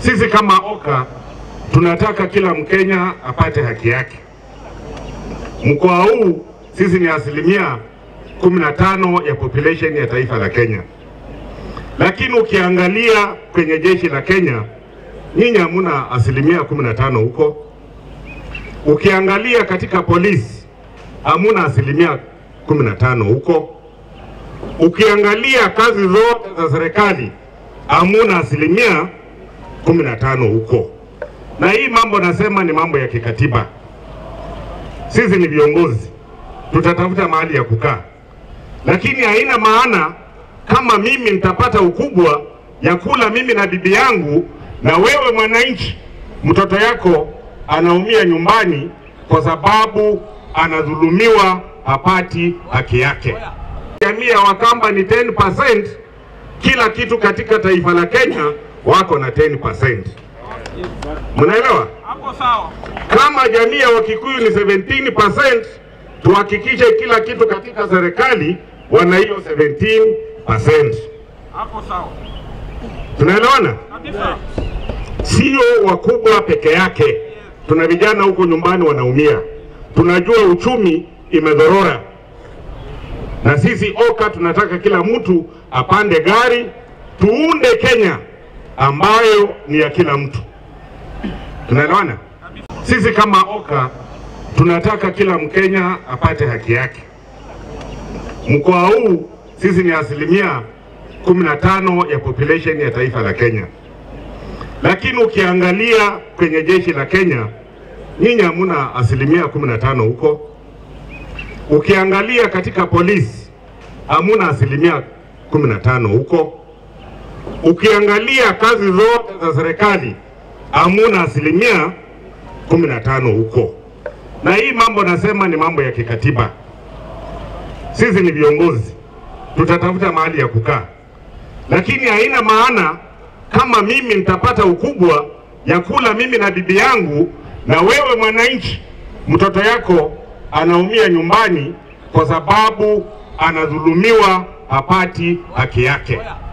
Sisi kama OKA tunataka kila Mkenya apate haki yake. Mkoa huu sisi ni asilimia 15 ya population ya taifa la Kenya, lakini ukiangalia kwenye jeshi la Kenya nyinyi hamuna asilimia 15 huko. Ukiangalia katika polisi hamuna asilimia 15 huko. Ukiangalia kazi zote za serikali hamuna asilimia 15 huko. Na hii mambo nasema ni mambo ya kikatiba. Sisi ni viongozi, tutatafuta mahali ya kukaa, lakini haina maana kama mimi nitapata ukubwa ya kula mimi na bibi yangu, na wewe mwananchi, mtoto yako anaumia nyumbani kwa sababu anadhulumiwa, hapati haki yake. Jamii ya Wakamba ni 10%, kila kitu katika taifa la Kenya wako na 10%. Mnaelewa? Hapo sawa. Kama jamii ya Wakikuyu ni 17%, tuhakikishe kila kitu katika serikali wana hiyo 17%. Hapo sawa. Tunaelewana? Kabisa. Sio wakubwa peke yake, tuna vijana huko nyumbani wanaumia. Tunajua uchumi imedhorora, na sisi OKA tunataka kila mtu apande gari, tuunde Kenya ambayo ni ya kila mtu. Tunaelewana? Sisi kama OKA tunataka kila Mkenya apate haki yake. Mkoa huu sisi ni asilimia 15 ya population ya taifa la Kenya, lakini ukiangalia kwenye jeshi la Kenya nyinyi hamuna asilimia 15 huko. Ukiangalia katika polisi hamuna asilimia 15 huko. Ukiangalia kazi zote za serikali hamuna asilimia 15 huko. Na hii mambo nasema ni mambo ya kikatiba. Sisi ni viongozi, tutatafuta mahali ya kukaa, lakini haina maana kama mimi nitapata ukubwa ya kula mimi na bibi yangu, na wewe mwananchi, mtoto yako anaumia nyumbani kwa sababu anadhulumiwa, hapati haki yake.